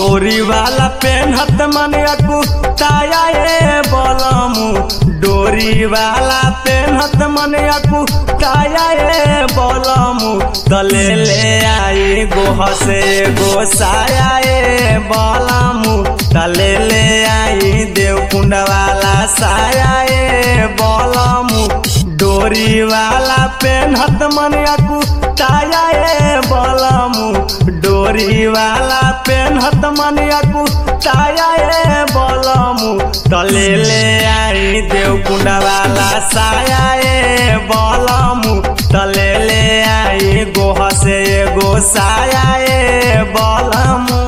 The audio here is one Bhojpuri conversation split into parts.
डोरी वाला पेनहत मन कुताया ए बलमु डोरी वाला पेनहत मन कुताया ए बलमु तले ले आई गोह से गोसाया ए बलमु तले ले आई देवकुंड वाला साया ए बलमु डोरी वाला पेनहत मन कुताया ए बलमु डोरी वाला पेनहत मन कुताया ए बलमु तले ले आई देवकुंड वाला साया ए बलमु तले ले आई गोह से एगो साया ए बलमु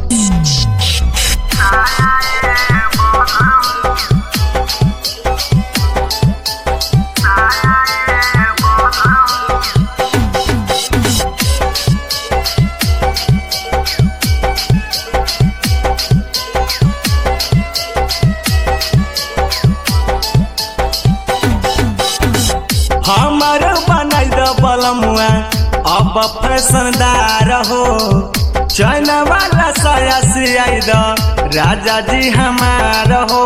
हमर बनाई द बलमुआ अब फैशनदार हो चैन वाला साया सियाई द राजा जी हमार हो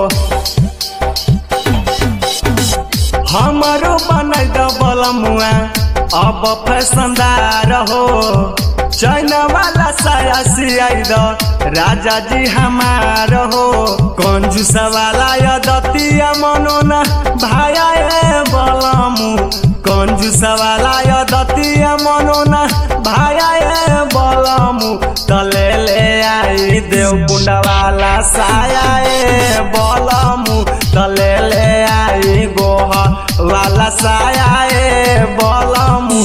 हमरो बनाई द बलमुआ अब फैशनदार हो चैन वाला साया सियाई द राजा जी हमार हो कंजूस वाला यदतिया मनोना भाया ए बलमु कंजूस वाला यदतिया मनोना भाया ए बलमु तले ले आई देवकुंड वाला साया ए बलमु तले ले आई गोह वाला साया ए बलमु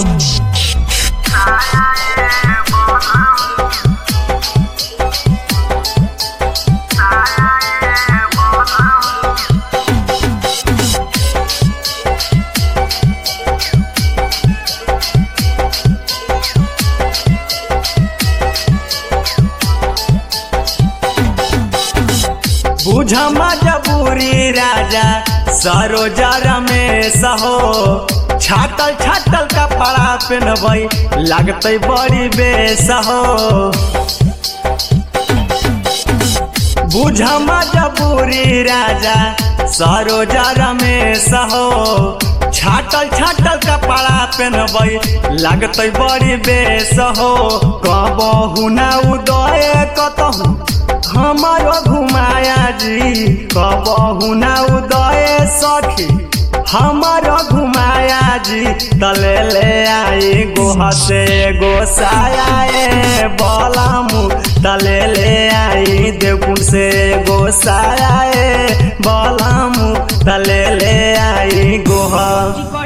बुझ मजबूरी राजा सरोजा रमेश हो छातल छातल कपड़ा पहनबै लगतै बड़ी बेस हो बुझ मजबूरी राजा सरोजा रमेश हो छाटल छाटल कपड़ा पहनबै लगतै बड़ी बेस हो कबहु ना उदय कतहु हमारो घुमाया जी कबहु ना उदय सखी हमारो घुमाया जी तले ले आई गोह से गोसाया ए बलमु तले ले आई देवकुंड से गोसाया ए बलमु तले ले आई गोह